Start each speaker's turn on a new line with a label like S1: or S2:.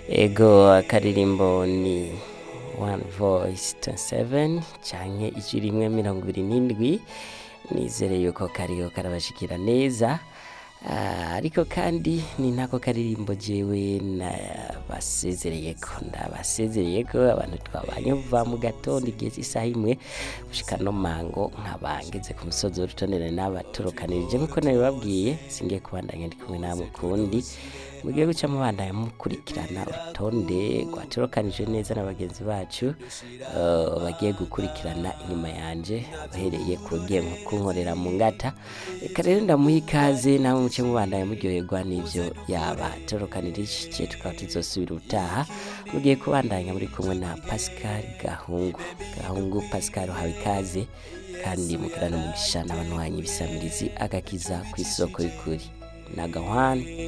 S1: ego akaririmbo ni one voice 27 canke ijwi rimwe mirongo ibiri n'indwi nizere yuko kariyo karabashikira neza Ah, ariko kandi ni nako karirimbo jewe nabasezereyeko ndabasezereyeko abantu twabanye kuva mu gatondo igihe cy'isaha imwe gushika no mango nkaba ngeze ku musozi w'urutonere n'abatorokanirije nk'uko nabibabwiye singiye kubandanya ndi kumwe namwe kundi mugiye guca mubandanya mukurikirana urutonde rwatorokanije neza na bagenzi bacu eh, bagiye gukurikirana inyuma yanje uhereye ku rugiye kunkorera mu ngata reka rero ndamuha ikaze namwe muce mubandanya muryoherwa n'ivyo yabatorokanirije tukaba tuzosubira utaha mugiye kubandanya muri kumwe na Pascal Gahungu Gahungu Pascal uhawe ikaze kandi mugirana umugisha n'abantu wanyu ibisamirizi agakiza ku isoko y'ukuri na gahwana